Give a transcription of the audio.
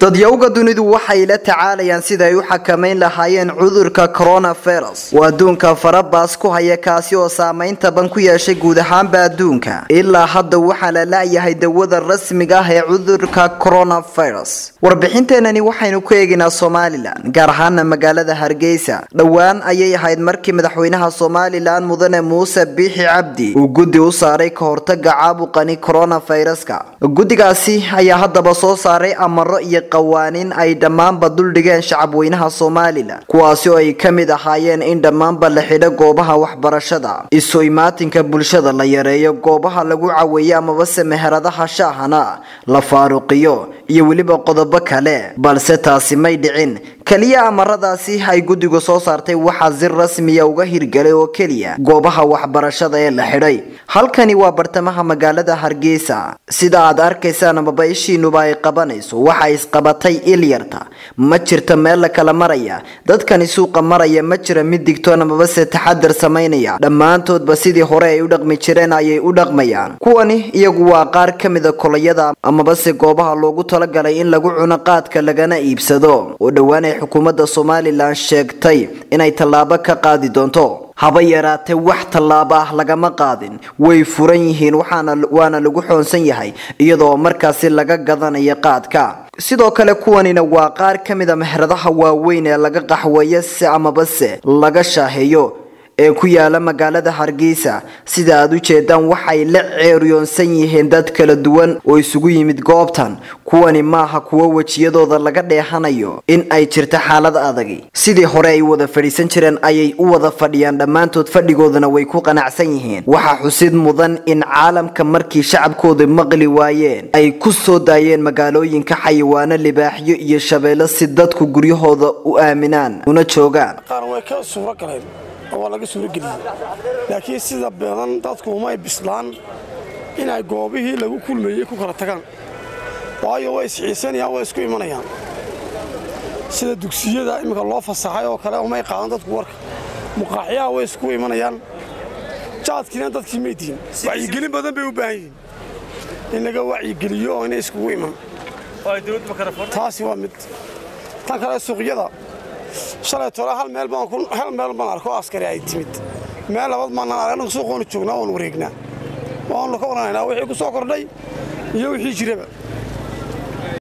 dadyowga dunidu waxay la tacaalayaan sida ay u xakamayn lahaayeen cudurka coronavirus oo adduunka farabaas ku haya kaasi oo saamaynta ban ku yeeshay guud ahaanba adduunka ilaa hadda waxaa la la'yahay dawada rasmiga ah ee cudurka coronavirus warbixinteenani waxaynu ku eegaynaa somalilan gaar ahaana magaalada hargeysa dhowaan ayay ahayd markii madaxweynaha somalilan mudane muuse biixi cabdi uu guddi u saaray ka hortaga caabuqani coronaviruska guddigaasi ayaa haddaba soo saaray amaro iyo qawaaniin ay dhammaanba duldhigeen shacabweynaha somalilan kuwaasi oo ay ka mid ahaayeen in dhammaanba la xidho goobaha waxbarashada isu imaatinka bulshada la yareeyo goobaha lagu caweeyo amabase meheradaha shaahana la faaruqiyo iyo weliba qodobo kale balse taasi may dhicin keliya amaradaasi ay guddigu soo saartay waxaa si rasmiya uga hirgelay oo keliya goobaha waxbarashada ee la xidhay halkani waa bartamaha magaalada hargeysa sida aad arkaysaan amaba ishiinuba ay qabanayso waxa isqabatay ilyarta ma jirta meel la kala maraya dadkani suuqa maraya ma jira mid digtoon amabase taxadar samaynaya dhammaantoodba sidii hore ay u dhaqmi jireen ayay u dhaqmayaan kuwani iyagu waa qaar ka mida kolayada amabase goobaha loogu talagalay in lagu cuno qaadka lagana iibsado oo dhowaan ay xukuumadda somalilan sheegtay inay tallaabo ka qaadi doonto haba yaraatee wax tallaabo ah lagama qaadin way furan yihiin waana lagu xoonsan yahay iyadoo markaasi laga gadanayo qaadka sidoo kale kuwanina waa qaar ka mida meheradaha waaweyn ee laga qaxweeyo se amabase laga shaaheeyo ee ku yaala magaalada hargeysa sida aad u jeedaan waxay la ceeryoonsan yihiin dad kala duwan oo isugu yimid goobtan kuwani maaha kuwo wejiyadooda laga dheehanayo in ay jirto xaalad adagi sidii hore ay wada fadhiisan jireen ayay u wada fadhiyaan dhammaantood fadhigoodana way ku qanacsan yihiin waxaa xusid mudan in caalamka markii shacabkooda maqli waayeen ay ku soo daayeen magaalooyinka xayawaano libaaxyo iyo shabeello si dadku guryahooda u aaminaan una joogaan waa laga suurageliyey laakiin sida badan dadku umay bislaan inay goobihii lagu kulmayey ku kala tagaan waayo way isxiisanayaan way isku imanayaan sida dugsiyada imminka loo fasaxay oo kale umay qaadan dadku warka muqaaxyaha way isku imanayaan jaadkiina dadkii may dihin wacyigelin badan bay u baahan yihiin in laga wacyigeliyo oo inay iskugu iman taasi waa mid tan kale suuqyada shalay tole hal meel hal meel baan arko askari ay timid meel labaad maanaan arag annagu suuqoonu joognaa oon wareegnaa waanu ka waranaynaa wixii ku soo kordhay iyo wixii jiraba